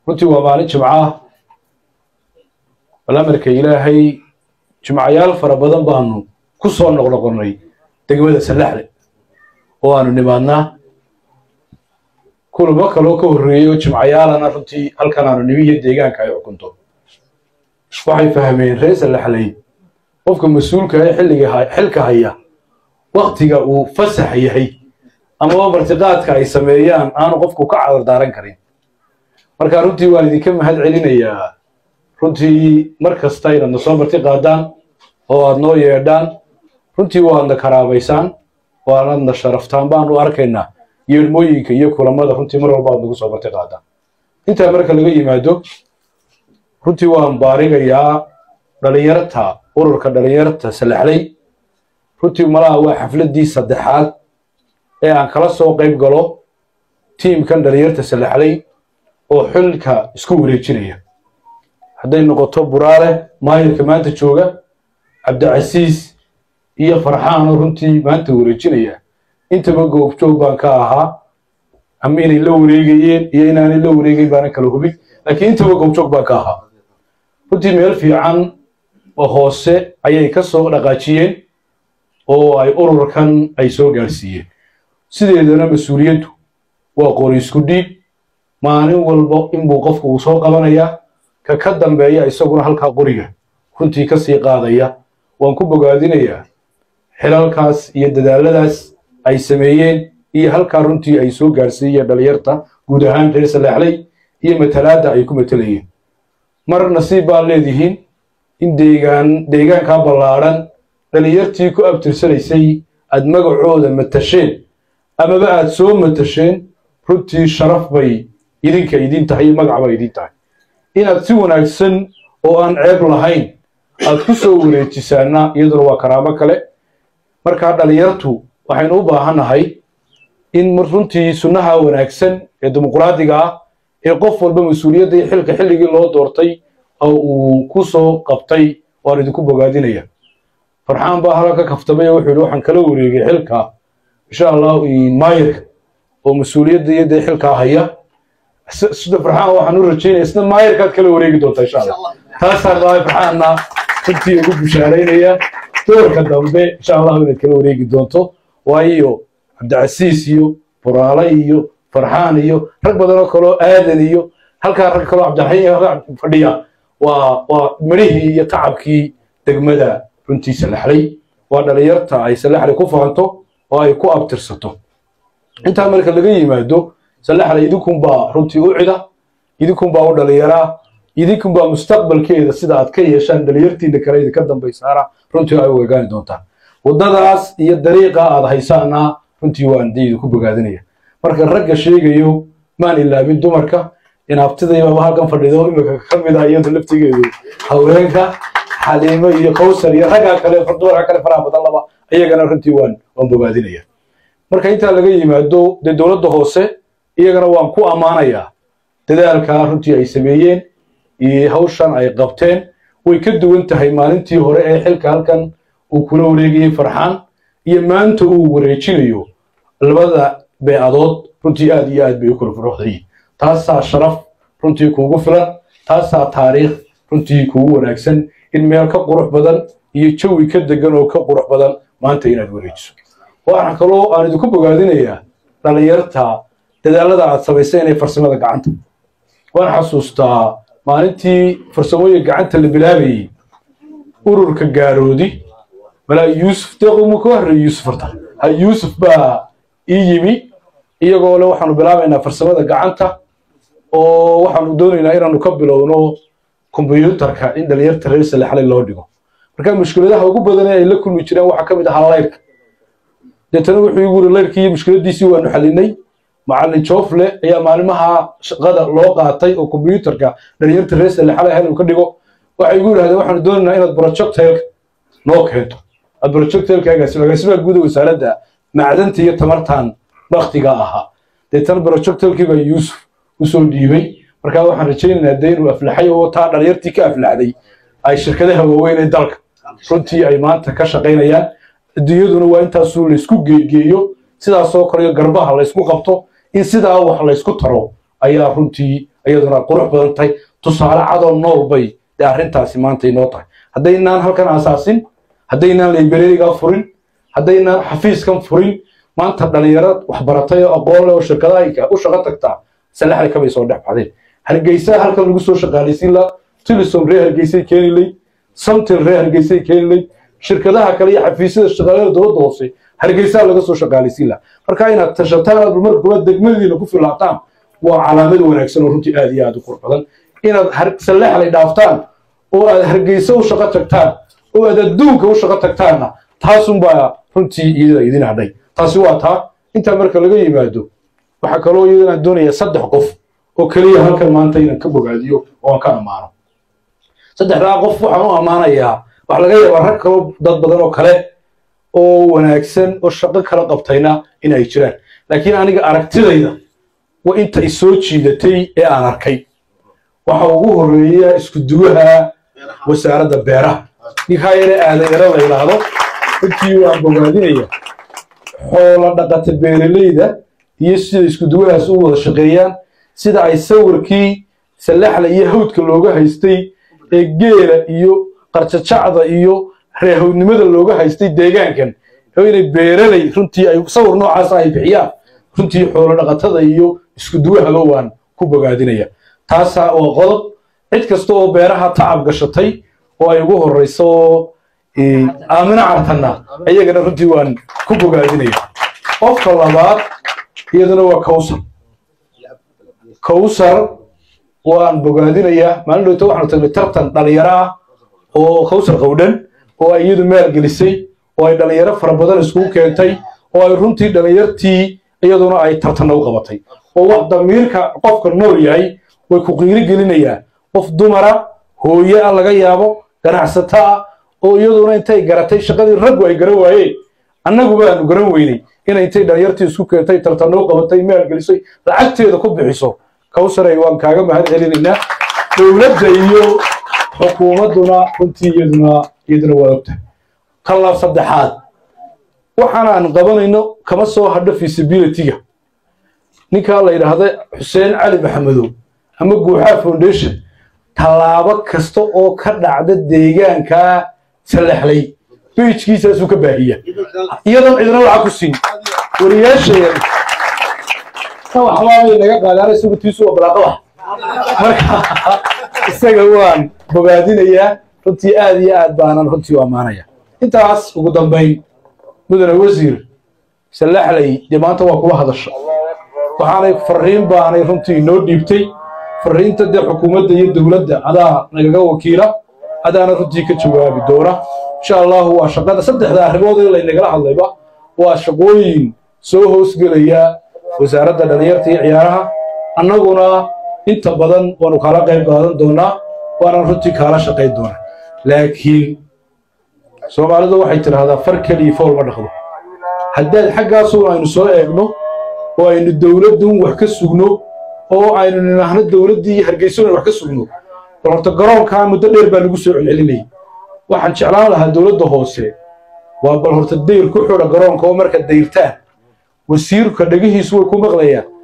runtii waa maalin jimco ah bal amarka ilaahay jimcayaal fara badan baanu ku soo noqnoqonnay degmada sallaxle oo aanu nimaadnaa kulamo kaloo ka horreeyey oo jimcayaalana runtii halkan aanu nimi iyo deegaanka ay xukunto waxay fahmeen reer sallaxley qofka mas-uulka ee xilliga xilka haya waktiga uu fasax yahay amaba martiqaadka ay sameeyaan aanu qofku ka cadardaaran karin marka runtii waan idinka mahad celinayaa runtii mar kasta inaad na soo marti qaadaan oo aad noo yeedhaan runtii waadna karaabaysaan waanadna sharaftaan baanu arkaynaa yeedhmooyinka iyo kulamada runtii mar walba aad nagu soo marti qaadaan intaa marka laga yimaado runtii waan baarigayaa dhalinyarta ururka dhalinyarta salaxley runtii malaha waa xafladdii saddexaad ee aan kala soo qayb galo tiimkan dhalinyarta salaxley oo xilka isku wareejinaya hadday noqoto buraale maayirka maanta jooga cabdicasiis iyo farxaanoo runtii maanta wareejinaya intaba goobjoog baan ka ahaa ama inay la wareegayeen iyo inaanay la wareegayn baanan kala hubin laakiin intaba goobjoog baan ka ahaa runtii meel fiican oo hoose ayay ka soo dhaqaajiyeen oo ay ururkan ay soo gaarsiiyeen sideedana mas-uuliyaddu waa qori isku dhiib maalin walba inbuu qofku uu soo qabanayaa ka ka dambeeya isaguna halkaa qoriga runtii ka sii qaadaya waan ku bogaadinayaa xilalkaas iyo dadaaladaas ay sameeyeen iyo halkaa runtii ay soo gaarsiiyeen dhalinyarta guud ahaan reer salaaxley iyo matalaadda ay ku matelayeen mar nasiib baad leedihiin in deegaan deegaankaa ballaadhan dhalinyartii ku abtirsanaysay aad magacooda matasheen amaba aad soo matasheen runtii sharaf bay idinka idin tahay iyo magac bay idin tahay inaad si wanaagsan oo aan ceeb lahayn aad ku soo wareejisaana iyaduna waa karaamo kale markaa dhalinyartu waxaynu u baahannahay in runtii sunnaha wanaagsan ee dimuqraadiga ah ee qof walba mas-uuliyadda iyo xilka xilligii loo doortay oo uu ku soo qabtay waan idinku bogaadinaya farxaan baa halka ka kaftamay oo wuxuu yidhi waxaan kala wareegay xilka insha allah maayirka oo mas-uuliyadda iyo dee xilkaa haya sida farxaan waxaan u rajaynaya isna maayirkaad kala wareegi doontaa insha allah taasaan baa farxaanna runtii ugu bushaaraynaya doorka dambe insha allah inaad kala wareegi doonto waayo cabdicasiis iyo buraale iyo farxaan iyo rag badan oo kaloo aadan iyo halkaa rag kaloo cabdiraxiim fadhiya waa waa midhihii iyo tacabkii degmada runtii salaxley waa dhalinyarta ay salaxley ku faanto oo ay ku abtirsato intaa marka laga yimaado salaxley idinkunbaa runtii u cida idinkunbaa u dhalinyaraa idinkunbaa mustaqbalkeeda sida aad ka yeeshaan dhalinyartiina kale idinka dambaysaana runtii ay u egaani doontaan waddadaas iyo dariiqa aad haysaana runtii waan dee idinku bogaadinaya marka ragga sheegayo maan ilaabin dumarka inaabtidaybaaba halkan fadhido imika ka mid ah iyadu laftigeedu haweenka xaliimo iyo kowsar iyo raggaa kale dumarka kale faraha badan laba iyagana runtii waan waan bogaadinaya marka intaa laga yimaado dee dowladda hoose iyagana waan ku ammaanayaa dadaalkaa runtii ay sameeyeen iyo hawshan ay qabteen way ka duwan tahay maalintii hore ee xilka halkan uu kula wareegayey farxaan iyo maanta uu wareejinayo labada beecadood runtii aad iyo aad bay u kala furuuxdayiin taasaa sharaf runtii kuugu filan taasaa taariikh runtii kuugu wanaagsan in meel ka qurux badan iyo jawi ka degan oo ka qurux badan maanta inaad wareejiso waxaan kaloo aan idinku bogaadinayaa dhalinyarta dadaalada aad samaysay inay farsamada gacanta waan xasuustaa maalintii farsamooyinka gacanta la bilaabayey ururka gaaroodi malaa yuusuf deequma ka horreey yuusuf horta ha yuusuf baa ii yimi iyagoo le waxaanu bilaabaynaa farsamada gacanta oo waxaanu doonaynaa inaanu ka bilowno kombyuutarka in dhalinyarta reer salaxley loo dhigo marka mushkiladaha ugu badan ee ay la kulmi jireen waxaa ka mid ahaa layrka deetana wuxuu igu yiri layrkii iyo mushkiladiisii waanu xalinay macallin joofle ayaa maalimaha shaqada loo qaatay oo kombyuutarka dhalinyarta reer salaxley hel uu ka dhigo waxay igu yidhahdeen waxaanu doonaynaa inaad projectailka noo keento aad projectailka agaasimaha guud wasaaradda macdanta iyo tamartan baktiga ahaa deetana projectailkii baa yuusuf usoo dhiibay markaa waxaan rajaynaynaa dee inuu aflaxay oo taa dhalinyartii ka aflaxday ay shirkadaha waaweyn ee dalka runtii ay maanta ka shaqaynayaan adduunyaduna waa intaasuu laysku geegeeyo sidaasoo kale garbaha laysku qabto in sidaa wax laysku taro ayaa runtii iyaduna qurux badan tahay tusaale cadoo nool bay dee arrintaasi maanta inoo tahay haddaynaan halkan asaasin haddaynaan librariga furin haddaynaan xafiiskan furin maanta dhalinyaro waxbaratay oo aqoon leh oo shirkadaha u shaqo tagtaa salaxda kabay soo dhex baxdeen hargeysa halkan lagu soo shaqaalaysiin la tilisom ree hargeysay keeni lay samtil ree hargeysay keeni lay shirkadaha kale iyo xafiisyada shaqaalada dowladda hoose hargeysaa laga soo shaqaalaysiin laha marka inaad tashataan aad marka kuwa degmadiina ku filaataan waa calaamad wanaagsan oo runtii aad iyo aad u qurux badan inaad salaxlay dhaaftaan oo aad hargeysa u shaqo tagtaan oo aad adduunka u shaqo tagtaanna taasunbaa runtii iyada idin hadhay taasi waa taa intaa marka laga yimaado waxaa kaloo iyadana doonaya saddex qof oo keliya halkan maanta inaan ka bogaadiyo oo aan ka ammaano saddexdaa qof waxaan u ammaanayaa waxa laga yaabaa rag kaloo dad badan oo kale oo wanaagsan oo shaqo kala qabtayna in ay jiraan laakiin aniga aragtidayda waa inta isoo jiidatay ee aan arkay waxa ugu horeeya isku duwaha wasaaradda beeraha ninkaa yare aadayaro la yidhaahdo runtii waan bogaadinaya xoolo dhaqata beeralayda iyo sida isku duwahaas u wada shaqeeyaan sida ay sawirkii salaxla iyo hawdka looga haystay ee geela iyo qarjajacda iyo reehownimada looga haystay deegaankan oo inay beeralay runtii ay sawir noocaas ay bixiyaan runtii xoolo dhaqatada iyo isku duwahaba waan ku bogaadinaya taasaa waa qodob cid kasta oo beeraha tacab gashatay oo ay ugu horeyso aamino cartanna iyagana runtii waan ku bogaadinaya qofka labaad iyaduna waa kawsar kawsar waan bogaadinayaa maalin dhowta waxaanu tagnay tartan dhalinyaro ah oo kawsar qowdhan oo ay iyadu maalgelisay oo ay dhalinyaro fara badan iskugu keentay oo ay runtii dhalinyartii iyaduna ay tartanna u qabatay oo wax damiirka qofka nool yahay way ku qiiri gelinayaan qof dumara hooye ah laga yaabo ganacsato ah oo iyaduna intay garatay shaqadii raggu ay garan waayeen annaguba aanu garan weynay inay intay dhalinyartii isku keentay tartanna u qabatay maalgelisay lacagteeda ku bixiso kawsaray waan kaaga mahad celinaynaa dowladda iyo xukuumadduna runtii iyaduna iyaduna waa ogtahay kala saddexaad waxaan aan qabanayno kama soo hadho feasibilityga ninkaa la yidhaahda xuseen cali maxamedow ama guuxaa foundation tallaabo kasta oo ka dhacda deegaankaa salaxlay bejkiisaasuu ka baahiya iyadoon cidina lacag ku siin wariyaashaya ta waxbaabay naga qaadaan isagu tiisu waa balaaqada marka isaga waan bogaadinayaa runtii aad iyo aad baanan runtii u ammaanaya intaas ugu dambayn mudane wasiir salaxlay dee maanta waa kula hadasha waxaanay fariin baanay runtii inoo dhiibtay fariinta dee xukuumadda iyo dowladda adaa nagaga wakiila adaana runtii ka jawaabi doona insha allahu waa shaqada saddexda arrimood ee laynagala hadlayba waa shaqooyin soo hoosgelaya wasaaradda dhalinyarta iyo ciyaaraha annaguna inta badan waanu kala qayb qaadan doonaa waanan runtii kaala shaqayn doonaa laakiin soomaalidu waxay tidhaahdaa far keliya fool ma dhaqdo haddaad xaggaasun aynu soo eegno oo aynu dowladdun wax ka sugno oo aynu nidhaahno dowladdii iyo hargeysoon wax ka sugno bal horta garoonkaa muddo dheer baa lagu soo celcelinayay waxaan jeclaan lahaa dowladda hoose waa bal horta dayr ku xidha garoonka oo marka dayrtaan wasiirka dhegihiisu way ku maqlayaan